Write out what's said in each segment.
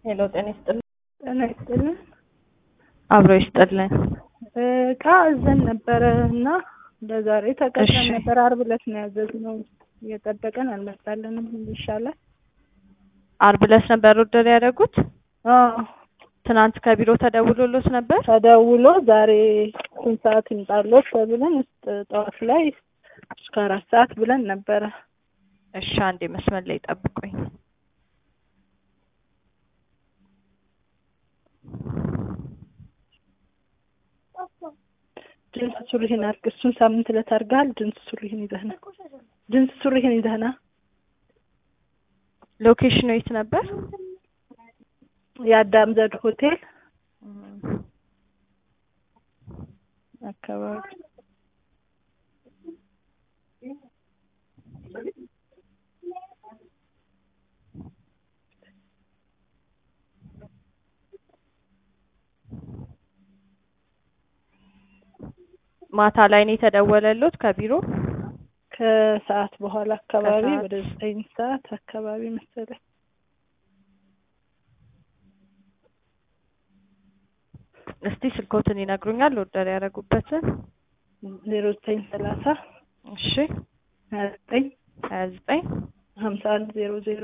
ሄሎ ጤና ይስጥልን። ጤና ይስጥልን። አብሮ ይስጥልን። እቃ እዘን ነበረ እና ለዛሬ ተቀጥረን እሺ። ነበር። አርብ ዕለት ነው ያዘዝነው። እየጠበቀን አልመጣልንም። ይሻላል። አርብ ዕለት ነበር ኦርደር ያደረጉት። አዎ ትናንት ከቢሮ ተደውሎሎት ነበር። ተደውሎ ዛሬ ስንት ሰዓት ይምጣሎት ተብለን ውስጥ ጠዋት ላይ እስከ አራት ሰዓት ብለን ነበረ። እሺ አንዴ መስመር ላይ ጠብቁኝ። ጅንስ ሱሪህን አድርግ። እሱን ሳምንት ዕለት አድርገሃል። ጅንስ ሱሪህን ይዘህና ጅንስ ሱሪህን ይዘህና ሎኬሽኑ የት ነበር? የአዳም ዘድ ሆቴል አካባቢ ማታ ላይ ነው የተደወለሎት ከቢሮ። ከሰዓት በኋላ አካባቢ ከሰዓት። ወደ ዘጠኝ ሰዓት አካባቢ መሰለኝ። እስቲ ስልኮትን ይነግሩኛል ኦርደር ያደረጉበትን። ዜሮ ዘጠኝ ሰላሳ እሺ ሀያ ዘጠኝ ሀያ ዘጠኝ ሀምሳ አንድ ዜሮ ዜሮ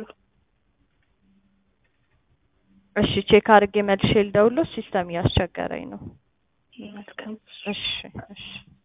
እሺ ቼክ አድርጌ መልሼ ልደውልሎት ሲስተም እያስቸገረኝ ነው። መልካም እሺ እሺ